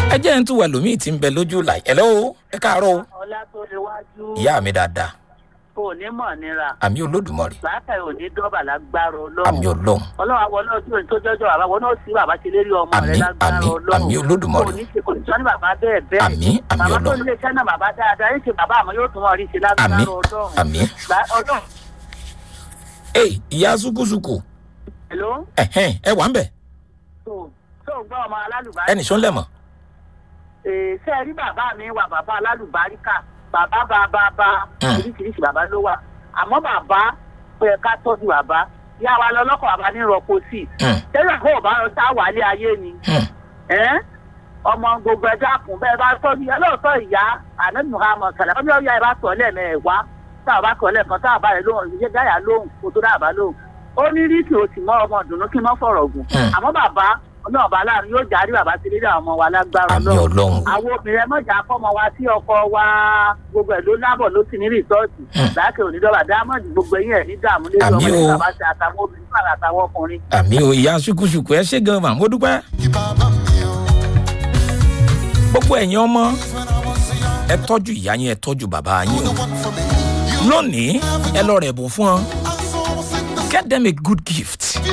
ẹ jẹ́ ń tún wà lómi tí ń bẹ lójú là ẹ̀ lọ́wọ́ ẹ káàárọ̀ o ọlá tó lè wájú ìyá mi dáadáa kò ní mọ̀ nira àmì olódùmarè látàrí òní dọ́bà lágbára àmì ọlọ́run ọlọ́run ọlọ́run àwọn ọlọ́run tí tó jọjọ bàbá wọn náà sí bàbá ṣe lérí ọmọ rẹ Àmín, lágbára àmín, ọlọ́run àmín Olódùmarè. kò ní ṣe kò ní sọ ní bàbá bẹ́ẹ̀ bẹ́ẹ̀ Àmín, àmín bàbá tó Ọlọ́run. nílé iṣẹ́ náà bàbá dáadáa yín ṣe bàbá àmọ́ yóò tún wọn rí ṣe lágbára àmì ọlọ́run àmì Gbà- ọlọ́run ee ìyá sukusuku èló ẹ̀hẹ́n ẹ wà ń bẹ̀ tó tó ń gbọ́ ọmọ alálùbárí ẹnì sọ ń lẹ̀ mọ̀ ṣe rí bàbá mi wà bàbá alálùbáríkà bàbá bàbá bá Hmm. oríṣiríṣi bàbá ló wà àmọ́ bàbá pé ká tọ́jú bàbá yá wa lọ lọ́kọ̀ bàbá ní rọ́pò sí i Hmm, tẹ́lẹ̀ kó o bá lọ sá wàlé ayé ni hmm, ẹ́n? ọmọ gbogbo ẹja kùn bẹ́ẹ̀ bá tọ́jú ẹ lóòótọ́ ìyá àná muhammed sàlẹ̀ ọjọ́ ìyá ẹ bá tọ̀ lẹ́ẹ̀mẹ́wàá tá a bá tọ̀ lẹ́ẹ̀kan tá a bá rẹ̀ lóhùn ìyá gáyà lóhùn kó tó dáàbá lóhùn ó ní ríkì ó sì mọ́ ọmọ dùnú kí n mọ́ fọ̀rọ̀ gùn Hmm. àmọ́ bàbá ọlọ́run bá láàrin yóò járí bàbá sí lédè àwọn ọmọ wa lágbára àmì Ọlọ́run ọlọ́run àwọn obìnrin ẹmọjà fọmọ wa sí ọkọ wa gbogbo ẹ ló lábọ ló sì ní rìsọọtì Hmm. láàkè onídọba dámọdì gbogbo ẹyìn ẹ ní dààmú lórí Àmì ọmọ o. ní bàbá ṣe àtàwọn obìnrin náà àtàwọn ọkùnrin. àmì o ìyá sukusuku ẹ ṣe gan mà mo dúpẹ́ gbogbo ẹ̀yin ọmọ ẹ tọ́jú ìyá yín ẹ tọ́jú bàbá yín o lónìí ẹ lọ rẹ̀ bùn fún ọ get them a good gift